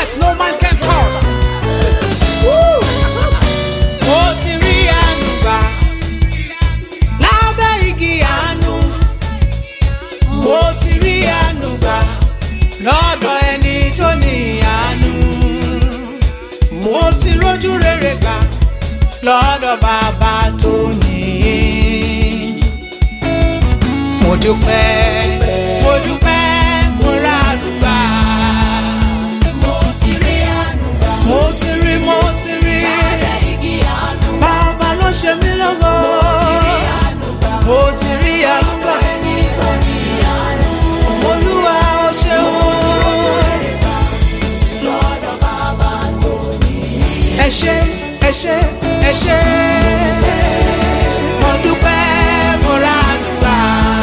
no man can curse. Woo! Mo ti rí àánú gbà lábẹ́ igi àánú. Mo ti rí àánú gbà lọ́dọ̀ ẹni tó ní àánú. Mo ti rójú rere gbà lọ́dọ̀ bàbá tó ní. Mo dúpẹ́, mo dúpẹ́, mo rà àdúgbà. Mo ti rí àánú gbà Mo ti rí, mo ti rí. lábẹ́ igi àánú. Bàbá ló ṣe mí lọ́gọ́. Àánú gbà Mo ti rí àdúgbà. ẹni tó ní àánú. Olúwa ó ṣeun. Lọ́dọ̀ bàbá tó ní. Ẹ ṣé, ẹ ṣé, ẹ ṣé. Mo dúpẹ́, mo rà àdúgbà.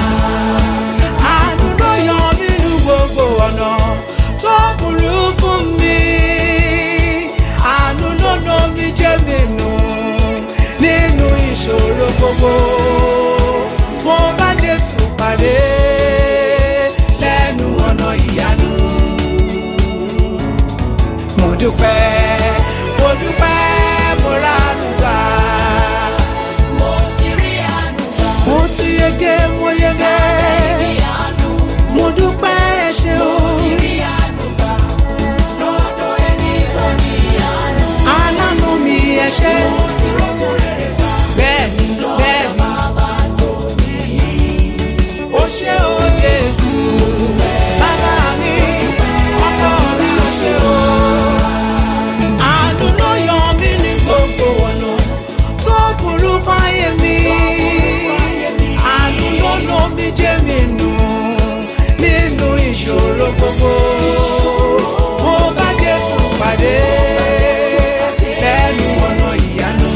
Àánú ló yọ mí nínú gbogbo ọ̀nà tó burú fún mi. Àánú ló nà mí jẹ́ mi nù nínú ìṣòro gbogbo. Mo bá Jésù pàdé lẹ́nu ọ̀nà ìyanu mo dúpẹ́ mo dúpẹ́ mo ránú gbà Mo ti rí àánú gbà mo ti yege mo yege igi àánú. mo dúpẹ́ ẹ ṣé o Ti rí àánú gbà lọ́dọ̀ ẹni tó ní àánú. aláàánú mi ẹ ṣé Mo ti rókun rere gbà bẹ́ẹ̀ni bẹ́ẹ̀ni bàbá tó ní. ó ṣé o Jésù bàbá mi ọkọ mi ó ṣé o àánú ló yọ mí ní gbogbo ọ̀nà tó burú fáyé mi àánú ló nà mí jẹ́ mi nù nínú ìṣòro gbogbo mo bá Jésù pàdé lẹ́nu ọ̀nà ìyanu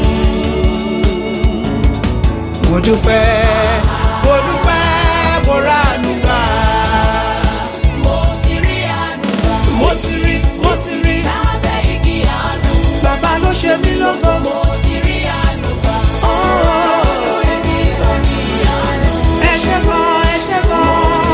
mo dúpẹ́ mo dúpẹ́ mo ránú gbà Mo ti rí àánú gbà mo ti rí mo ti rí lábẹ́ igi àánú. bàbá ló ṣe mí lógo. Mo ti rí àánú gbà Oh, lọ́dọ̀ ẹni tó ní àánú. ẹ ṣé gan ẹ ṣé gan.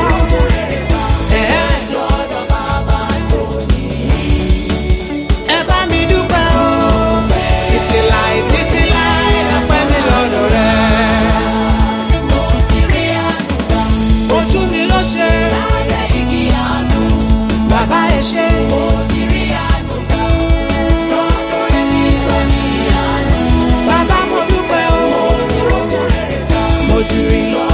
Ẹ Lọ́dọ̀ bàbá tó ní. ẹ bá mi dúpẹ́ o títí láì títí láì lọ́pẹ́ mi lọ́dọ̀ rẹ̀. Mo ti rí àánú gbà ojú mi ló ṣe lábẹ́ igi àánú. bàbá ẹ ṣé. Mo ti rí àánú gbà lọ́dọ̀ ẹni tó ní àánú. bàbá mo dúpẹ́ o Mo ti rókun rere gbà mo ti rí. lọ́dọ̀